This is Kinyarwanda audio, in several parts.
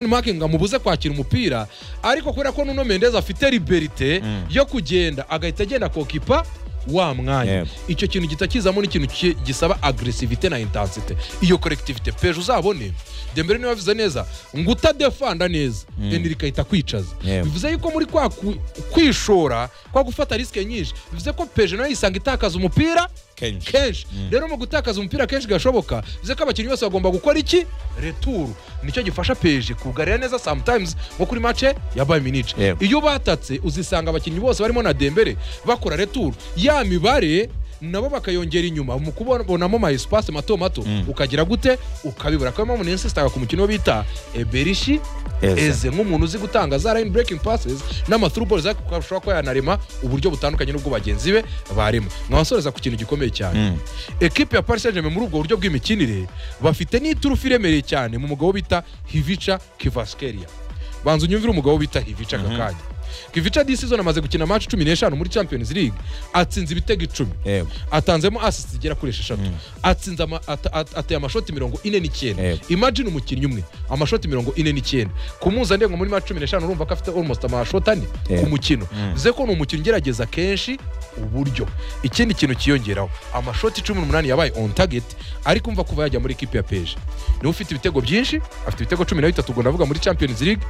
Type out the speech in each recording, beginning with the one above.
makingi ngo amubuze kwakira umupira ariko kubera ko nuno mendez afite liberite yo kugenda agahita agenda kokipa wa mwanya Yego. icyo kintu gihita kizamo n'ikintu ki- gisaba agresivite na intensite iyo kolektivite peje uzabone dembere niba bivuze neza ngo utadefanda neza enirika ahita kwicaza Yego. bivuze yuko muri kwa ku- kwishora kwa gufata risike nyinshi bivuze ko peje nayo yisanga itakaza umupira Kenshi. kenshi rero mu gutakaza umupira kenshi gashoboka bivuze ko abakinnyi bose bagomba gukora iki returu nicyo gifasha peje kugarira neza sometimes nko kuri mace ya bayern munich Yego. iyo batatse uzisanga abakinnyi bose barimo na dembere bakora returu ya mibare nabo bakayongera inyuma mu kubonamo ma espace mato mato ukagira gute ukabibura akaba mpamvu ninsisitaga ku mukino bita eberishi Eze. eze nk'umuntu uzi gutanga za line breaking passes n'ama through balls ariko ashobora kuba yanarema uburyo butandukanye n'ubwo bagenzi be barema mwabasoreza ku kintu gikomeye cyane ekipe ya paris saint muri ubwo buryo bw'imikinire bafite n'iturufu iremereye cyane mu mugabo bita hivica kivaskeria banza unyumvire umugabo bita hivica aka kanya kivica disi zone amaze gukina match cumi n'eshanu muri champions league atsinze ibitego icumi Yego. atanzemo asisi zigera kuri esheshatu atsinze ama- ata- at- ateye amashoti mirongo ine n'icyenda Yego. imagine umukinnyi umwe amashoti mirongo ine n'icyenda ku mpuzandengo muri ma cumi n'eshanu urumva ko afite almost amashoti ane Yego. ku mukino bivuze ko ni umukinnyi ugerageza kenshi uburyo ikindi kintu kiyongeraho amashoti cumi n'umunani yabaye on target ariko umva kuva yajya muri ekipi ya peje niwe ufite ibitego byinshi afite ibitego cumi na bitatu ubwo ndavuga muri champions league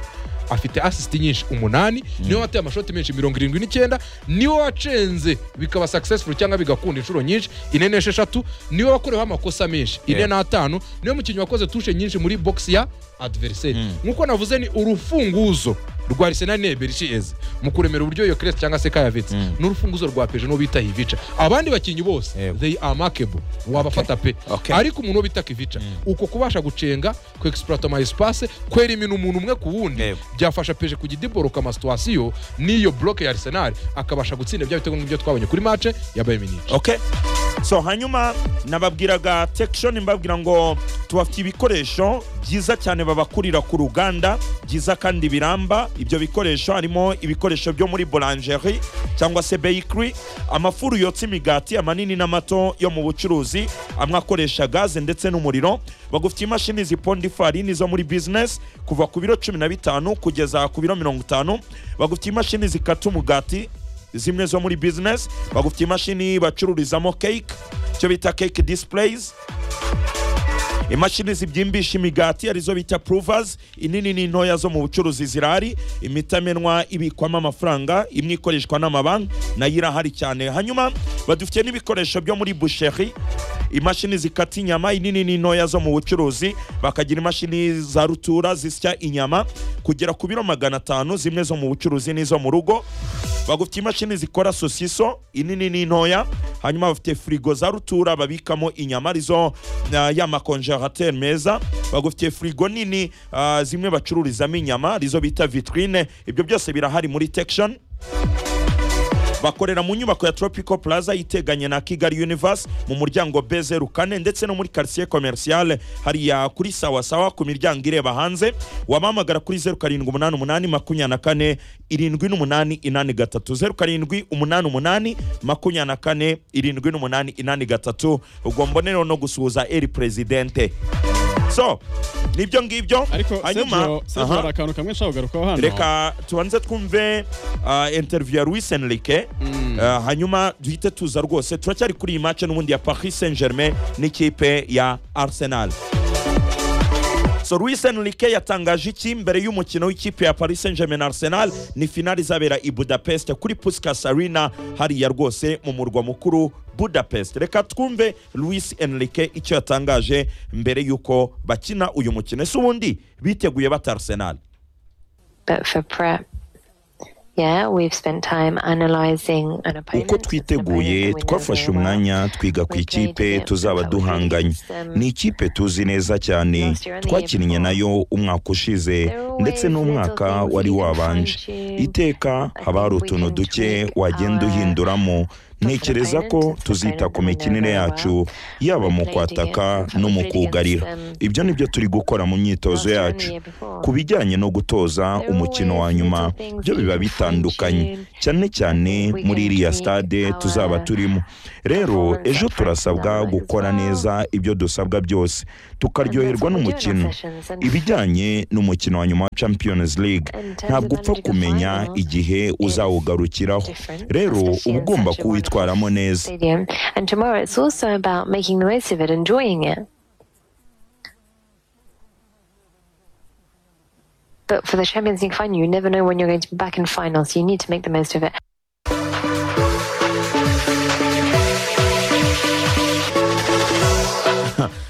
afite asisiti nyinshi umunani niwe wateye amashoti menshi mirongo irindwi n'icyenda niwe wacenze bikaba successful cyangwa bigakunda inshuro nyinshi ine n'esheshatu niwe wakoreweho amakosa menshi ine Yeah. n'atanu niwe mukinnyi wakoze tushe nyinshi muri box ya adversary nk'uko navuze ni urufunguzo rwa Arsenal ne Bercheze mu kuremera uburyo iyo Crest cyangwa se Kayavitse ni urufunguzo rwa Peje n'uwo bita Hivica abandi bakinnyi bose Yego. they are markable wabafata pe Okay. ariko umuntu uwo bita Kivica uko kubasha gucenga ku exploit ama espace kwera imino umuntu umwe ku wundi Yego. byafasha Peje kugidiboroka ama situation n'iyo block ya Arsenal akabasha gutsinda bya bitego nk'ibyo twabonye kuri match ya Bayern Munich okay so hanyuma nababwiraga tekishoni mbabwira ngo tubafite ibikoresho byiza cyane babakurira ku ruganda byiza kandi biramba ibyo bikoresho harimo ibikoresho byo muri borangerie cyangwa se bakery amafuru yotsa imigati amanini n'amato yo mu bucuruzi amwe akoresha gaze ndetse n'umuriro bagufitiye imashini ziponda ifarini zo muri bizinesi kuva ku biro cumi na bitanu kugeza ku biro mirongo itanu bagufitiye imashini zikata umugati zimwe zo muri bizinesi bagufitiye imashini bacururizamo cake icyo bita cake displays imashini zibyimbisha imigati arizo bita provers inini n'intoya zo mu bucuruzi zirahari imitamenwa ibikwamo amafaranga imwe ikoreshwa n'amabanki nayo irahari cyane hanyuma badufitiye n'ibikoresho byo muri busheri imashini zikata inyama inini n'intoya zo mu bucuruzi bakagira imashini za rutura zisya inyama kugera ku biro magana atanu zimwe zo mu bucuruzi n'izo mu rugo bagufitiye imashini zikora sosiso inini n'intoya hanyuma bafite firigo za rutura babikamo inyama arizo ah, ya makonjerateri meza bagufitiye firigo nini ah, zimwe bacururizamo inyama arizo bita vitrine ibyo byose birahari muri tekishoni bakorera mu nyubako ya tropical plaza iteganye na kigali universe mu muryango bezeru kane ndetse no muri quartier commercial hariya kuri sawasawa ku miryango ireba hanze wabahamagara kuri zeru karindwi umunani umunani makumyabiri na kane irindwi n'umunani inani gatatu zeru karindwi umunani umunani makumyabiri na kane irindwi n'umunani inani gatatu ubwo mbonereho no gusuhuza eri perezidente so nibyo ngibyo ariko Sergio- Sergio Aha. hari akantu kamwe nshaka kugarukaho hano reka tubanze twumve uh, interview ya Luis Enrique uh, hanyuma duhite tuza rwose turacyari kuri iyi match n'ubundi ya Paris Saint Germain n'ikipe ya Arsenal so Luis Enrique yatangaje iki mbere y'umukino w'ikipe ya Paris Saint Germain na Arsenal ni finali izabera i Budapest kuri Puskas Arena hariya rwose mu murwa mukuru Budapest reka twumve Luis Enrique icyo yatangaje mbere y'uko bakina uyu mukino ese ubundi biteguye bata Arsenal But for prep, yeah, we've spent time analyzing an opponent. uko twiteguye twafashe umwanya twiga ku ikipe tuzaba duhanganye ni ikipe tuzi neza cyane twakinnye nayo umwaka ushize ndetse n'umwaka wari wabanje iteka haba hari utuntu duke wagenda uhinduramo ntekereza ko tuzita ku mikinire yacu yaba mu kwataka no mu kugarira ibyo ni byo turi gukora mu myitozo yacu ku bijyanye no gutoza umukino wa nyuma byo biba bitandukanye cyane cyane muri iriya stade tuzaba turimo rero ejo turasabwa gukora neza ibyo dusabwa byose tukaryoherwa n'umukino ibijyanye n'umukino wa nyuma wa champions league ntabwo upfa kumenya igihe uzawugarukiraho rero uba ugomba kuwitwaramo neza stadium. And tomorrow it's also about making the most of it, enjoying it. But for the Champions League final, you never know when you're going to be back in final, so you need to make the most of it.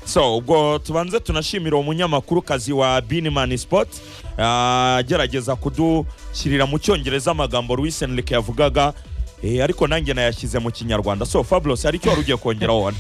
so ubwo tubanze tunashimira umunyamakuru wa binimani sipoti agerageza kudushyirira mu cyongereza amagambo Luis Enrique yavugaga eh, ariko nanjye nayashyize mu kinyarwanda so fabulosi hari icyo wari ugiye kongeraho wana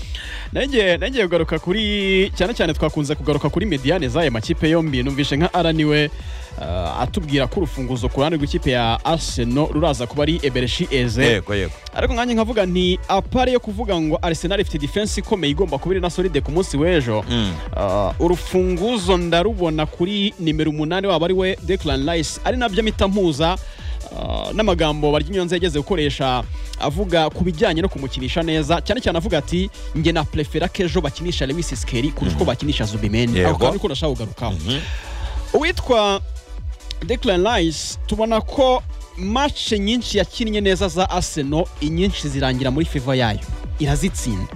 nanjye nanjye kugaruka kuri cyane cyane twakunze kugaruka kuri mediyane z'aya makipe yombi numvise nka ara niwe uh, atubwira ko urufunguzo ku ruhande rw'ikipe ya arsenal ruraza kuba ari ebereshi eze yego yego ariko nkanjye nkavuga nti apare yo kuvuga ngo arsenal ifite defense ikomeye igomba kuba iri na solide ku munsi w'ejo Mm. Uh, urufunguzo ndarubona kuri nimero umunani wabo ari we Declan Rice ari nabyo mpita mpuza uh, n'amagambo Baryinyonze yageze gukoresha avuga ku bijyanye no kumukinisha neza cyane cyane avuga ati njye na prefera ko ejo bakinisha Lewis Skelly kurusha uko bakinisha Zubimendi Yego. ako kantu ko nashaka kugarukaho uwitwa Declan Rice tubona ko match nyinshi yakinnye neza za Arsenal inyinshi zirangira muri favor yayo irazitsinda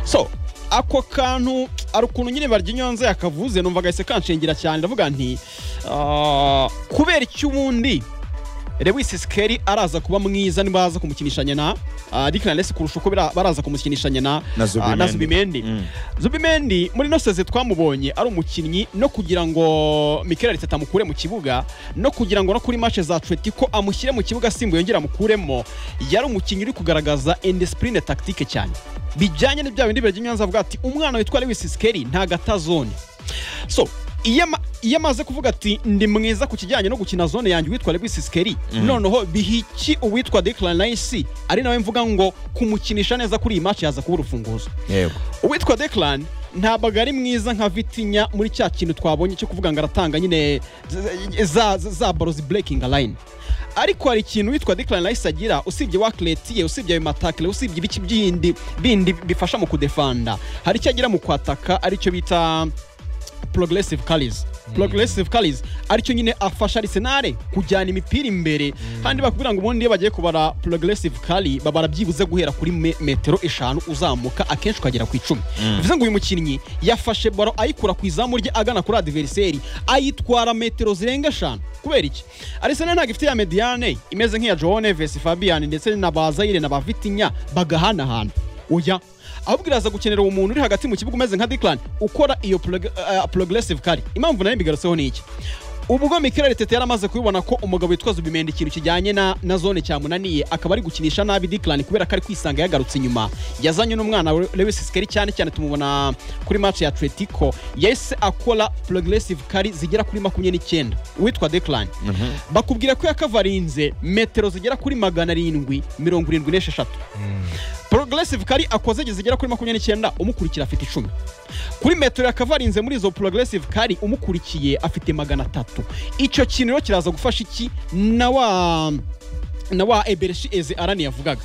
so ako kantu ari ukuntu nyine baryinyonze yakavuze numva gahise kanshengera cyane ndavuga nti ah, kubera iki ubundi Lewis Skelly araza kuba mwiza niba aza kumukinishanya na ah, Declan Rice kurusha uko bira- baraza kumukinishanya na Na ah, Zubimendi. na Zubimendi Mm. zubimendi muri ino seze twamubonye ari umukinnyi no kugira ngo mikel Arteta amukure mu kibuga no kugira ngo no kuri match za atletico amushyire mu kibuga asimbuye yongera amukuremo yari umukinnyi uri kugaragaza indisipurine tactique cyane bijyanye n'ibya bindi birajya avuga ati umwana witwa lewis sikeri ntago atazone so iyo ama- iyo amaze kuvuga ati ndi mwiza ku kijyanye no gukina zone yanjye uwitwa Lewis Skelly noneho bihiki uwitwa Declan Rice ari nawe mvuga ngo kumukinisha neza kuri iyi match yaza kuba urufunguzo yego uwitwa Declan ntabwo ari mwiza nka Vitinya muri cya kintu twabonye cyo kuvuga ngo aratanga nyine za- za za baro ziburekinga line ariko hari ikintu witwa Declan Rice agira usibye wakireti ye usibye ayo matakire usibye ibiki bindi bindi bifasha mu kudefanda hari icyo agira mu kwataka aricyo bita progressive carries progressive carries aricyo nyine afasha Arsenal kujyana imipira imbere kandi bakubwira ngo ubundi iyo bagiye kubara progressive carry babara byibuze guhera kuri me- metero eshanu uzamuka akenshi ukagera ku icumi bivuze ngo uyu mukinnyi yafashe baro ayikura ku izamu rye agana kuri adversary ayitwara metero zirenga eshanu kubera iki Arsenal ntabwo ifite ya mediane imeze nk'iya Joao Neves Fabian ndetse na Bazayire na Bavitinya bagahanahana oya ahubwo iraza gukenera uwo muntu uri hagati mu kibuga umeze nka Declan ukora iyo prog- eh, progressive kari impamvu nayo mbigarutseho ni iki ubwo Mikel Arteta yari amaze kubibona ko umugabo witwa Zubimendi ikintu kijyanye na, na zone cyamunaniye akaba ari gukinisha nabi Declan kubera ko ari kwisanga yagarutse inyuma yazanye n'umwana we Lewis Skelly cyane cyane tumubona kuri match ya Atletico yahise akora progressive kari zigera kuri makumyabiri n'icyenda uwitwa Declan bakubwira ko yakavarinze metero zigera kuri magana arindwi mirongo irindwi n'esheshatu progressive kari akoze igihe zigera kuri makumyabiri n'icyenda umukurikira afite icumi kuri metero yakavarinze muri izo progressive kari umukurikiye afite magana atatu icyo kintu rero kiraza gufasha iki na wa na wa ebereshi eze arani yavugaga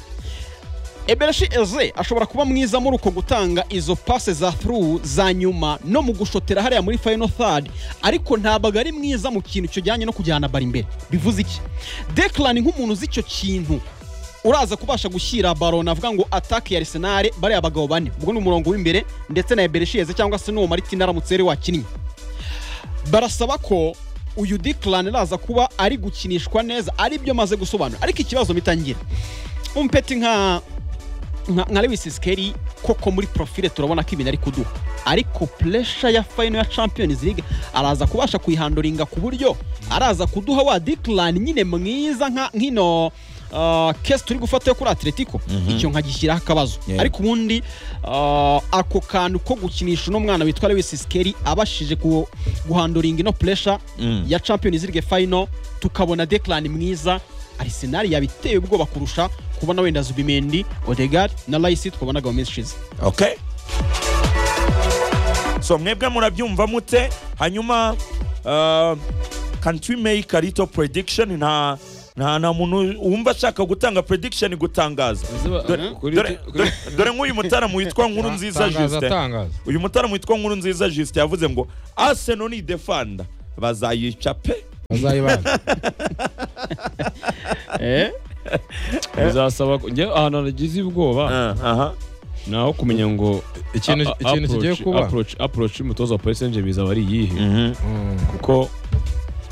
ebereshi eze ashobora kuba mwiza muri uko gutanga izo pase za through za nyuma no mu gushotera hariya muri final third ariko ntabwo ari mwiza mu kintu kijyanye no kujyana bara imbere bivuze iki Declan nk'umuntu uzi icyo kintu uraza kubasha gushyira baro navuga ngo atake ya Arsenal bariya bagabo bane ubwo ni umurongo w'imbere ndetse na ebereshi eze cyangwa se n'uwo maritina aramutse yari wakinnye barasaba ko uyu Declan araza kuba ari gukinishwa neza ari byo maze gusobanura ariko ikibazo mitangira umpeti nka nka nka Lewis Skelly koko muri profile turabona ko ibintu ari kuduha ariko pressure ya final ya Champions League araza kubasha kuyihandoringa ku buryo araza kuduha wa Declan nyine mwiza nka nkino Uh, case turi gufata yo kuri Atletico icyo nkagishyiraho akabazo Yeah. ariko ubundi uh, ako kantu ko gukinisha uno mwana witwa Lewis Skelly abashije ku- guhandoringa ino pressure Mm. ya Champions League final tukabona Declan mwiza Arsenal yabiteye ubwoba kurusha kubona wenda Zubimendi Odegaard na Rice twabonaga mu minsi ishize okay so mwebwe murabyumva mute hanyuma uh, can we make a little prediction nta nta nta muntu wumva ashaka gutanga prediction gutangaza Dore- dore- dore- dore nk'uyu mutaramu witwa nkuru nziza Tangaza, justin tangaza. uyu mutaramu witwa nkuru nziza justin yavuze ngo arsenal ni defanda bazayica pe bazayibana Eh? bizasaba ko- njye ahantu nagize ubwoba Ah, aha ni aho kumenya ngo ikintu a- a- ikintu kigiye approach- kuba approach- approach y'umutoza wa parisenje bizaba ari iyihe Mhm. Mm. kuko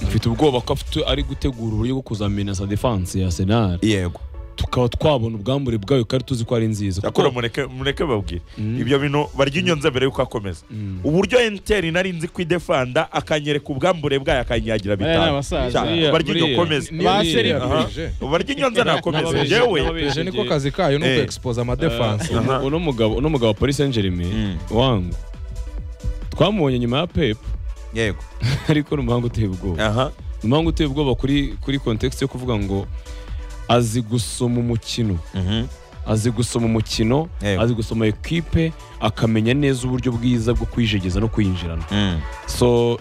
mfite ubwoba ko afite- ari gutegura uburyo bwo kuzamena sa defanse ya senari yego tukaba twabona ubwambure bwayo kandi tuzi ko ari nziza kuko- akora mureke mureke babwire Mm. ibyo bintu barya inyonza mbere yuko akomeza Mm. uburyo enteri nari nzi kwidefanda akanyereka ubwambure bwayo akanyagira Bariya ni bitanu abasaza. Cyane. barya iryo Buriya. komeza Niyo Ba niyo seribu. yapeje. barya inyonza nakomeza N'ababeje- njyewe n'ababeje- Peje niko ngiye- kazi kayo ni Eh. ukwexpose amadefanse Eh, Aha. uno mugabo uno mugabo wa Paris Saint Germain wangu twamubonye nyuma ya Pep yego ariko ni umuhanga uteye ubwoba aha ni umuhanga uteye ubwoba kuri kuri context yo kuvuga ngo azi gusoma umukino Mhm. azi gusoma umukino Yego. azi gusoma equipe akamenya neza uburyo bwiza bwo kwijegeza no kwinjirana Mm. so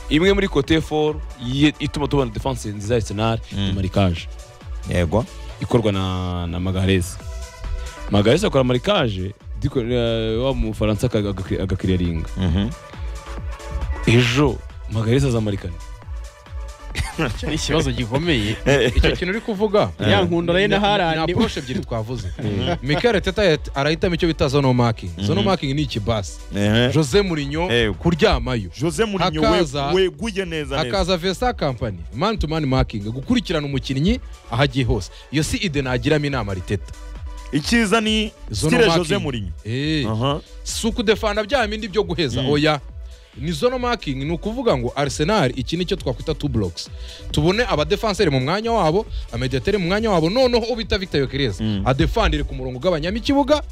imwe muri cote for ye- ituma tubona defense nziza ya Arsenal Mm. ni marikage yego ikorwa na, na magarese magarese akora marikaje diko- eh, wa mufaransa aga- aga- agakiriyaringa Mhm. ejo magarese azamarikane Icyo ni ikibazo gikomeye icyo kintu uri kuvuga ya nkunda nayo ni naharandi approche ebyiri twavuze Mikel Teta arahitamo icyo bita zone marking zone marking ni ikibasi Ehe. Jose Mourinho Eh. kuryamayo jose murinyo Hakaza- weguye neza neza hakaza vesa kampani man to man marking gukurikirana umukinnyi aho agiye hose iyo si ide nagiramo inama riteta icyiza ni Zone stile marking. jose murinyo Eh. aha si ukudefana bya bindi byo guheza oya ni zone marking ni ukuvuga ngo arsenal iki ni cyo twakwita two blocks tubone abadefanseri mu mwanya wabo amediateri mu mwanya wabo noneho ubita victor yokereza Mm. adefandire ku murongo ugabanyamo ikibuga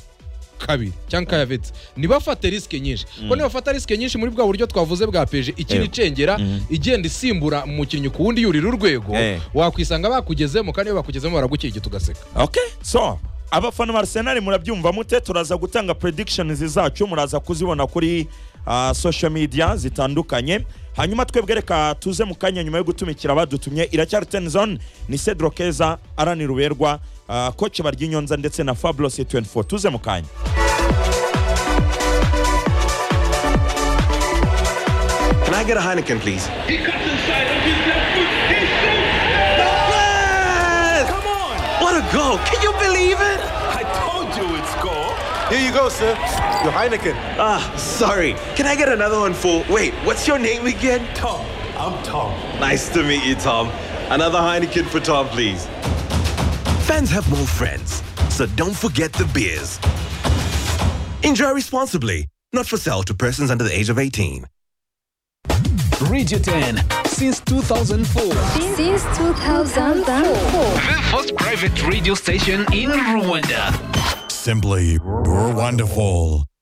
kabiri cyangwa kayavetse ntibafate risike nyinshi kuko nibafata risike nyinshi muri bwa buryo twavuze bwa peje ikiri Yego. icengera Mm. igenda isimbura umukinnyi ku wundi yurira urwego Eh. wakwisanga bakugezemo kandi iyo bakugezemo baragukirigita ugaseka okay so abafana ba arsenal murabyumva mute turaza gutanga predictions zacu muraza kuzibona kuri ah, social media zitandukanye hanyuma twebwe reka tuze mu kanya nyuma yo gutumikira abadutumye iracyari ten zone ni cedro keza aranira uberwa ah, koci baryinyonza ndetse na fabulous 24 tuze mu kanya Can I get a Heineken, please? He cuts inside with his left foot. He shoots. Yes! Come on! What a goal! Can you believe it? I told you it's goal. Here you go, sir. Your Heineken. Ah, sorry. Can I get another one for. Wait, what's your name again? Tom, I'm Tom. Nice to meet you, Tom. Another Heineken for Tom, please. Fans have more friends, so don't forget the beers. Enjoy responsibly. Not for sale to persons under the age of 18. Radio 10 since 2004. Since 2004. The first private radio station in Rwanda. Simply wonderful.